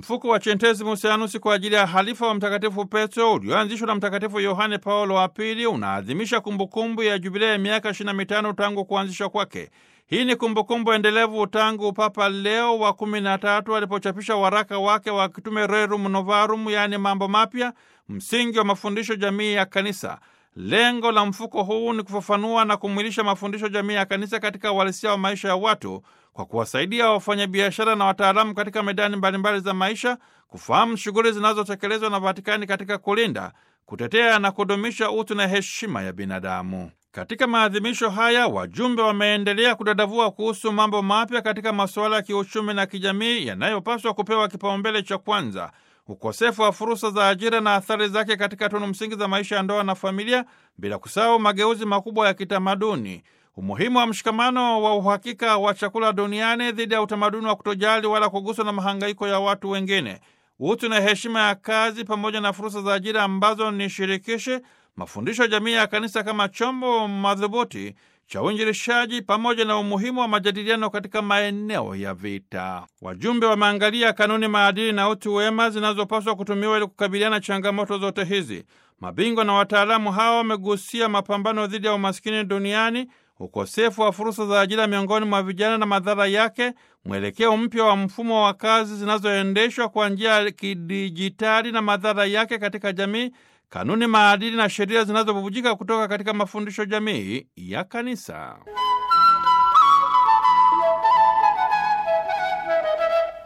Mfuko wa Centesimus Annus kwa ajili ya halifa wa Mtakatifu Petro ulioanzishwa na Mtakatifu Yohane Paulo wa Pili unaadhimisha kumbukumbu ya jubilei ya miaka 25 tangu kuanzishwa kwake. Hii ni kumbukumbu endelevu tangu Papa Leo wa kumi na tatu alipochapisha waraka wake wa kitume Rerum Novarum, yaani mambo mapya, msingi wa mafundisho jamii ya Kanisa. Lengo la mfuko huu ni kufafanua na kumwilisha mafundisho jamii ya Kanisa katika uhalisia wa maisha ya watu kwa kuwasaidia wafanyabiashara na wataalamu katika medani mbalimbali za maisha kufahamu shughuli zinazotekelezwa na Vatikani katika kulinda, kutetea na kudumisha utu na heshima ya binadamu. Katika maadhimisho haya wajumbe wameendelea kudadavua kuhusu mambo mapya katika masuala ya kiuchumi na kijamii yanayopaswa kupewa kipaumbele cha kwanza: ukosefu wa fursa za ajira na athari zake katika tunu msingi za maisha ya ndoa na familia, bila kusahau mageuzi makubwa ya kitamaduni, umuhimu wa mshikamano wa uhakika wa chakula duniani dhidi ya utamaduni wa kutojali wala kuguswa na mahangaiko ya watu wengine, utu na heshima ya kazi, pamoja na fursa za ajira ambazo ni shirikishi mafundisho ya jamii ya kanisa kama chombo madhubuti cha uinjilishaji pamoja na umuhimu wa majadiliano katika maeneo ya vita. Wajumbe wameangalia kanuni, maadili na utu wema zinazopaswa kutumiwa ili kukabiliana changamoto zote hizi. Mabingwa na wataalamu hawa wamegusia mapambano dhidi ya umaskini duniani, ukosefu wa fursa za ajira miongoni mwa vijana na madhara yake, mwelekeo mpya wa mfumo wa kazi zinazoendeshwa kwa njia ya kidijitali na madhara yake katika jamii kanuni, maadili na sheria zinazobubujika kutoka katika mafundisho jamii ya Kanisa.